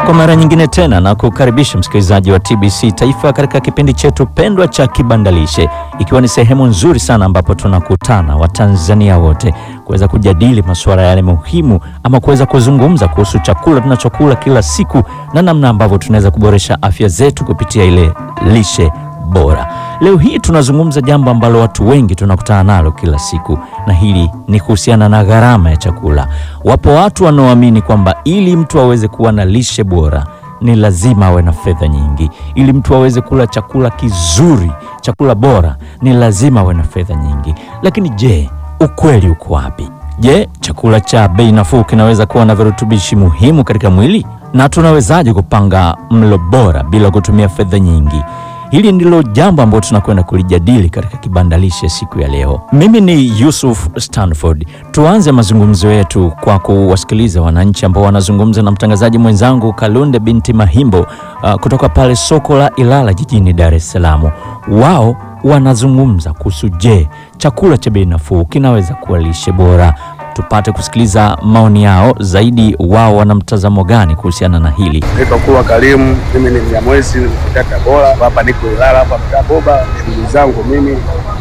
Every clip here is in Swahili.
Kwa mara nyingine tena na kukaribisha msikilizaji wa TBC Taifa katika kipindi chetu pendwa cha Kibandalishe, ikiwa ni sehemu nzuri sana ambapo tunakutana Watanzania wote kuweza kujadili masuala yale muhimu ama kuweza kuzungumza kuhusu chakula tunachokula kila siku na namna ambavyo tunaweza kuboresha afya zetu kupitia ile lishe bora. Leo hii tunazungumza jambo ambalo watu wengi tunakutana nalo kila siku, na hili ni kuhusiana na gharama ya chakula. Wapo watu wanaoamini kwamba ili mtu aweze kuwa na lishe bora ni lazima awe na fedha nyingi. Ili mtu aweze kula chakula kizuri, chakula bora, ni lazima awe na fedha nyingi. Lakini je, ukweli uko wapi? Je, chakula cha bei nafuu kinaweza kuwa na virutubishi muhimu katika mwili? Na tunawezaje kupanga mlo bora bila kutumia fedha nyingi? Hili ndilo jambo ambalo tunakwenda kulijadili katika kibandalishe siku ya leo. Mimi ni Yusuf Stanford. Tuanze mazungumzo yetu kwa kuwasikiliza wananchi ambao wanazungumza na mtangazaji mwenzangu Kalunde binti Mahimbo uh, kutoka pale soko la Ilala jijini Dar es Salaam. Wao wanazungumza kuhusu, je, chakula cha bei nafuu kinaweza kuwa lishe bora? Tupate kusikiliza maoni yao zaidi. Wao wana mtazamo gani kuhusiana na hili? Naitwa Kulwa Karimu, mimi ni Mnyamwezi mtaa Tabora, hapa niko Ilala hapa mtaa Boba. Shughuli zangu mimi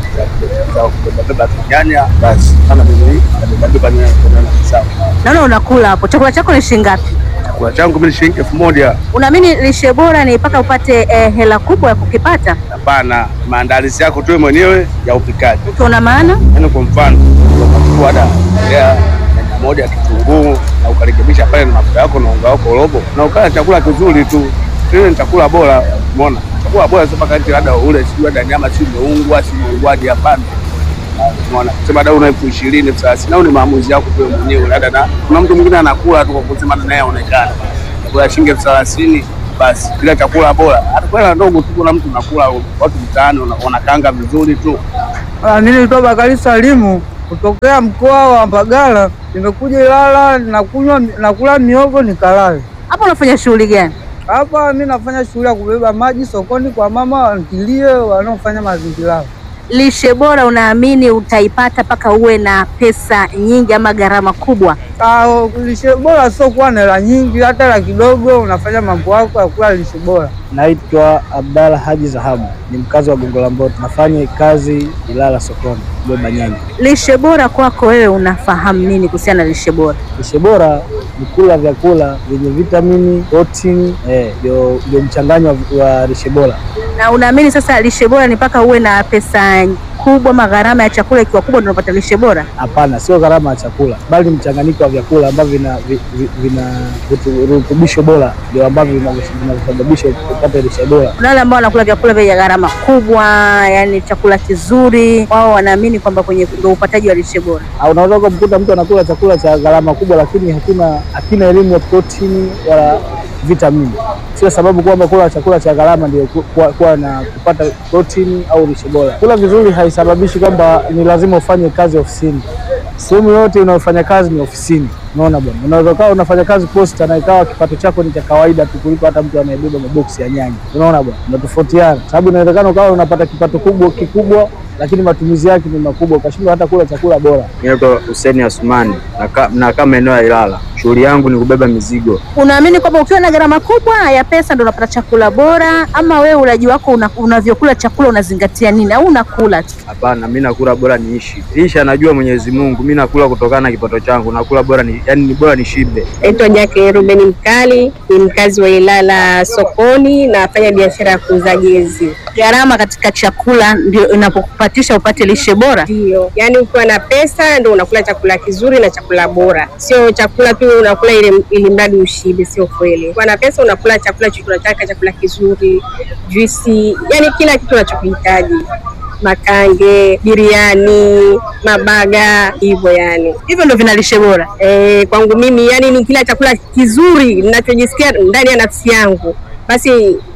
za kubebabeba nyanya, basi sana mimi nabebabeba nyanya zangu. Naona unakula hapo. Chakula chako ni shilingi ngapi? Chakula changu mimi shilingi elfu moja. Unaamini lishe bora ni mpaka upate eh, hela kubwa ya kukipata? Hapana, maandalizi yako tu mwenyewe ya upikaji. Ukiona maana Yaani kwa mfano ukachukua da ya nyanya moja kitunguu na ukarekebisha pale na mafuta yako na unga wako robo na ukala chakula kizuri tu, ile ni chakula bora. Umeona, chakula bora sio mpaka eti labda ule sijui labda nyama si imeungwa si imeungwaje, hapana. Umeona, sema dau na elfu ishirini elfu thelathini au ni maamuzi yako tu mwenyewe, labda na kuna mtu mwingine anakula tu kwa kusema naye aonekane chakula shilingi elfu thelathini basi kila chakula bora, hata kwa ndogo tu, kuna mtu nakula watu mtaani wanakaanga vizuri tu Ah, Mimi naitwa Bakari Salimu kutokea mkoa wa Mbagala, nimekuja Ilala nakunywa nakula miogo nikalale hapo unafanya shughuli gani? hapa. Mimi nafanya shughuli ya kubeba maji sokoni kwa mama wantilie wanaofanya mazingira. Lishe bora unaamini utaipata mpaka uwe na pesa nyingi ama gharama kubwa? Ah, lishe bora sio kuwa na hela nyingi, hata hela kidogo unafanya mambo yako ya kula lishe bora. Naitwa Abdalla Haji Zahabu, ni mkazi wa Gongo la Mboto, nafanya kazi Ilala sokoni kubeba nyanya. Lishe bora kwako wewe unafahamu nini kuhusiana na lishe bora? Lishe bora ni kula vyakula vyenye vitamini, protini, eh, ndio ndio mchanganyo wa, wa lishe bora. Na unaamini sasa lishe bora ni mpaka uwe na pesa kubwa ama gharama ya chakula ikiwa kubwa ndio unapata lishe bora? Hapana, sio gharama ya chakula, bali ni mchanganyiko wa vyakula ambavyo vina vi- vi- vina vitu- virutubisho bora, ndio ambavyo vina- vinasababisha upate lishe bora. Kuna wale ambao wanakula vyakula vya gharama kubwa, yani chakula kizuri, wao wanaamini kwamba kwenye ndio upataji wa lishe bora. au unaweza kumkuta mtu anakula chakula cha gharama kubwa, lakini hakina hakina elimu ya protini wala vitamini. Sio sababu kwamba kula chakula cha gharama ndio ku- kuwa, kuwa na kupata protini au lishe bora. Kula vizuri haisababishi kwamba ni lazima ufanye kazi ofisini. Sehemu yote unayofanya kazi ni ofisini. Unaona bwana, unaweza ukawa unafanya kazi posta na ikawa kipato chako ni cha kawaida tu kuliko hata mtu anayebeba maboksi ya nyanya. Unaona bwana, unatofautiana, sababu inawezekana ukawa unapata kipato kubwa kikubwa, lakini matumizi yake ni makubwa, ukashindwa hata kula chakula bora. Naitwa Hussein Asumani nakaa nakaa maeneo ya Ilala. Shughuli yangu ni kubeba mizigo. Unaamini kwamba ukiwa na gharama kubwa ya pesa ndio unapata chakula bora, ama wewe ulaji wako una, unavyokula chakula unazingatia nini au unakula tu? Hapana, mi nakula bora niishi. Lisha najua Mwenyezi Mungu, mi nakula kutokana na kipato changu, nakula bora ni, yani ni bora nishibe. Naitwa Jake Ruben Mkali, ni mkazi wa Ilala sokoni, nafanya biashara ya kuuza jezi. Gharama katika chakula ndio inapokupatisha upate lishe bora. Ndio, yaani ukiwa na pesa ndio unakula chakula kizuri na chakula bora, sio chakula tu unakula ili, ili mradi ushibe. Sio kweli. Ukiwa na pesa unakula chakula chochote unataka, chakula kizuri, juisi, yaani kila kitu unachokihitaji, makange, biriani, mabaga, hivyo yani. Hivyo ndio vina lishe bora. Eh, kwangu mimi yani ni kila chakula kizuri ninachojisikia ndani ya nafsi yangu, basi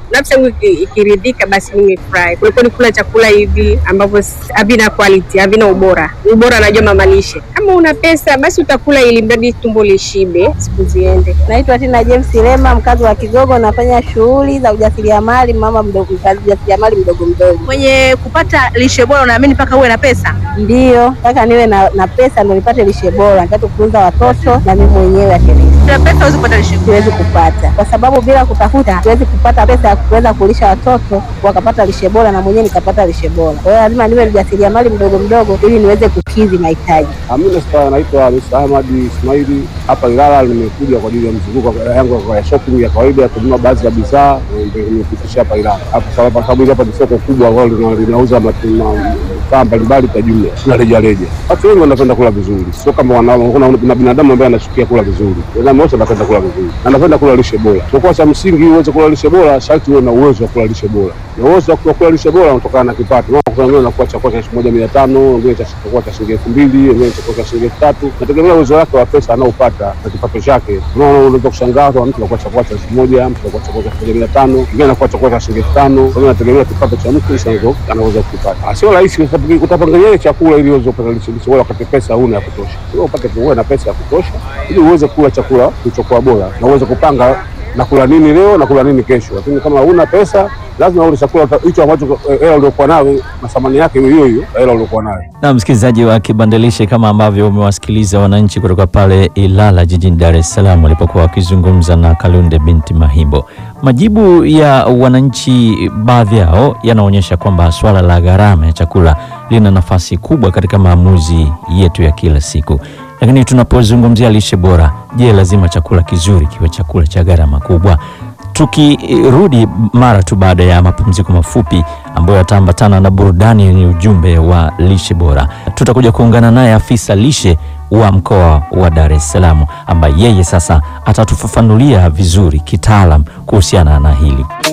nafsi yangu iki- ikiridhika, basi nimefurahi kuliko ni kula chakula hivi ambavyo s- havina quality, havina ubora. Ubora anajua mama lishe. Kama una pesa, basi utakula ili mradi tumbo lishibe, siku ziende. Naitwa Tina James Lema, mkazi wa Kigogo. Nafanya shughuli za ujasiriamali, mama mdogo, mkazi ujasiriamali mdogo mdogo. Kwenye kupata lishe bora unaamini mpaka uwe na pesa? Ndiyo, nataka niwe na, na pesa ndo nipate lishe bora, nitaka kutunza watoto na mimi mwenyewe akelezi Bila pesa huwezi kupata lishe bora. siwezi kupata, kwa sababu bila kutafuta siwezi kupata pesa ya kuweza kulisha watoto wakapata lishe bora na mwenyewe nikapata lishe bora. Kwa hiyo lazima niwe mjasiriamali mdogo mdogo ili niweze kukidhi mahitaji. Mimi sta naitwa Mr. Ahmad Ismaili hapa Ilala. Nimekuja kwa ajili ya mzunguko yangu ya shopping ya kawaida ya kununua baadhi ya bidhaa, ndio nimepitisha hapa Ilala hapa sababu kwa sababu hapa ni soko kubwa ambalo lina- linauza matunda vifaa mbalimbali kwa jumla na rejareja. Watu wengi wanapenda kula vizuri, sio kama wanao. Kuna kuna binadamu ambaye anachukia kula vizuri, binadamu wote wanapenda kula vizuri, na anapenda kula lishe bora. Kwa cha msingi, ili uweze kula lishe bora, sharti uwe na uwezo wa kula lishe bora, na uwezo wa kula lishe bora unatokana na kipato. Maana kuna wengine wanakuwa chakula cha elfu moja mia tano wengine cha chakula cha shilingi elfu mbili wengine chakula cha shilingi elfu tatu nategemea uwezo wake wa pesa anaopata na kipato chake. Unaona, unaweza kushangaa watu mtu anakuwa chakula cha elfu moja mtu anakuwa chakula cha elfu moja mia tano mwingine anakuwa chakula cha shilingi elfu tano Kwa hiyo nategemea kipato cha mtu jinsi anavyo- anaweza kukipata. Ah, Sio rahisi kwa sababu utapangalia chakula ili uweze kupata lishe lishe bora wakati pesa huna ya kutosha. Wewe upate uwe na pesa ya kutosha ili uweze kula chakula kilichokuwa bora na uweze kupanga na kula nini leo na kula nini kesho. Lakini kama huna pesa, lazima ule chakula uta- hicho ambacho eh, hela uliokuwa nayo na thamani yake hiyo hiyo hela uliokuwa nayo. Na msikilizaji wa Kibandalishe, kama ambavyo umewasikiliza wananchi kutoka pale Ilala jijini Dar es Salaam walipokuwa wakizungumza na Kalunde binti Mahimbo, majibu ya wananchi baadhi yao yanaonyesha kwamba swala la gharama ya chakula lina nafasi kubwa katika maamuzi yetu ya kila siku. Lakini tunapozungumzia lishe bora, je, lazima chakula kizuri kiwe chakula cha gharama kubwa? Tukirudi mara tu baada ya mapumziko mafupi ambayo yataambatana na burudani yenye ujumbe wa lishe bora, tutakuja kuungana naye afisa lishe wa mkoa wa Dar es Salaam ambaye yeye sasa atatufafanulia vizuri kitaalam kuhusiana na hili.